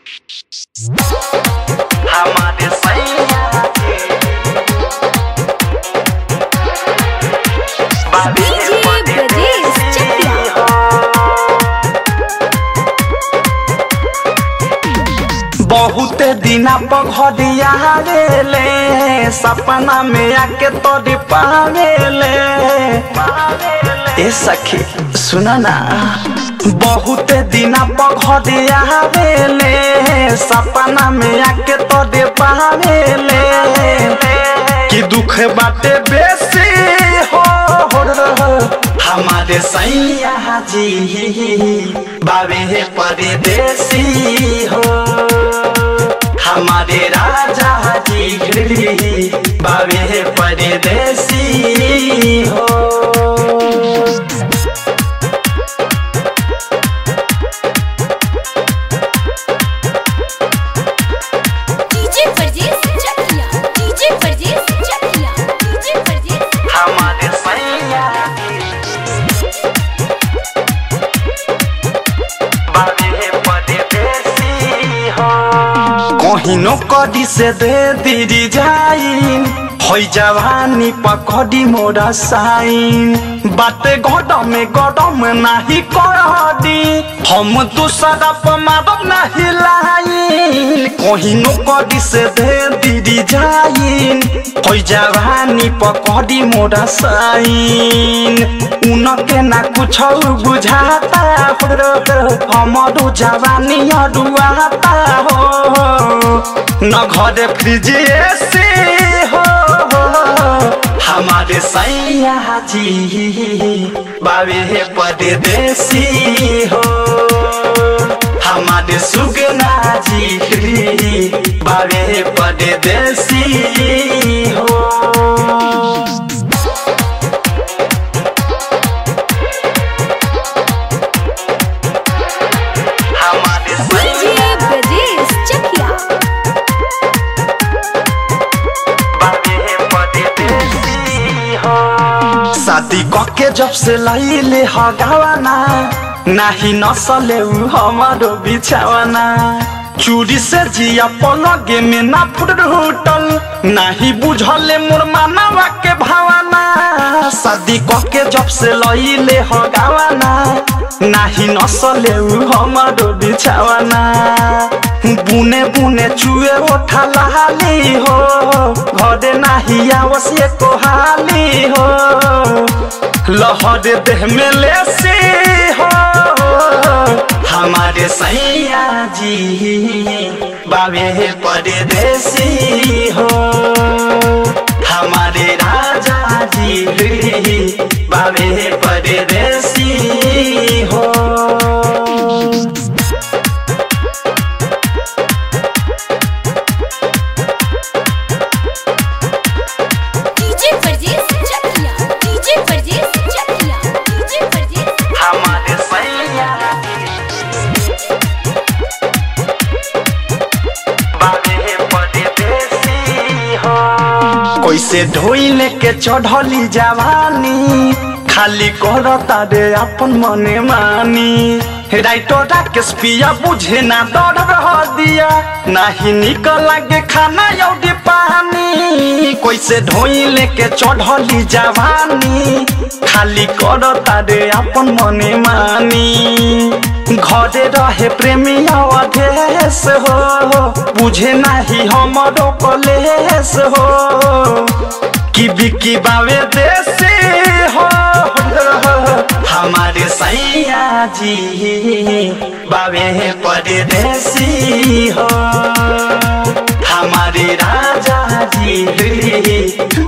हमारे सैया के बाबे DJ बड़े ब्रजेश चकिया। बहुत दिना पघरिया रे सपना में आके तोरी पावेले ए सखी सुना ना बहुत दिना पघरिया रे सपना में आके तोरी पावेले कि दुख बाटे बेसी हो हमारे सैया जी बाबे परदेसी हो हमारे राजा जी बाबे परदेसी हो DJ परजेश चकिया DJ परजेश चकिया DJ परजेश हमारे सैया बाबे परदेसी हो कहिनो कदी से दे दीदी जाइन होइ जवानी पकड़ी मोरा साइन बाते गडम में गडम नाही करदी हम तू सदप मारब नाही लाइन कहिनो कदी से दे दीदी जाइन होइ जवानी पकड़ी मोरा साइन उनके ना कुछ बुझाता हो हमारो जवानी अडुआता हो न घरे फ्रिज एसी हो हमारे सैया जी बाबे परदेसी हो हमारे सुगना जी बाबे परदेसी हो हमारे DJ ब्रजेश चकिया शादी कके जब से लैले हगावाना नाही नसले उ हमारो बिछावाना चूड़ी से जिया पलगे में ना फुटल नाही बुझले मोर मानवा के भावना शादी कके जब से लैले हगावाना नाही नसले उ हमारो बिछावाना बुने बुने चुए ओठा लहाली हो घरे नाही आवश्य को हाली हो लहर देह में लेसी हो हमारे सैया जी बाबे परदेसी हो हमारे राजा जी बाबे परदेसी हो DJ परजेश चकिया DJ परजेश चकिया DJ परजेश हमारे सैया बाबे परदेसी हो कैसे ढोइले के चढ़ली जवानी खाली करता रे अपन मने मानी राइटो राकेश पिया बुझे ना डर रह दिया नाही निकल लागे खाना यौदी पानी कैसे ढोइले के चढ़ली जवानी खाली करता रे अपन मने मानी घरे रहे प्रेमी अवधेश हो बुझे नाही हमरो कलेश हो कि बिकी बावे देसी हो हमारे सैया जी बावे परदेसी हो हमारे राजा जी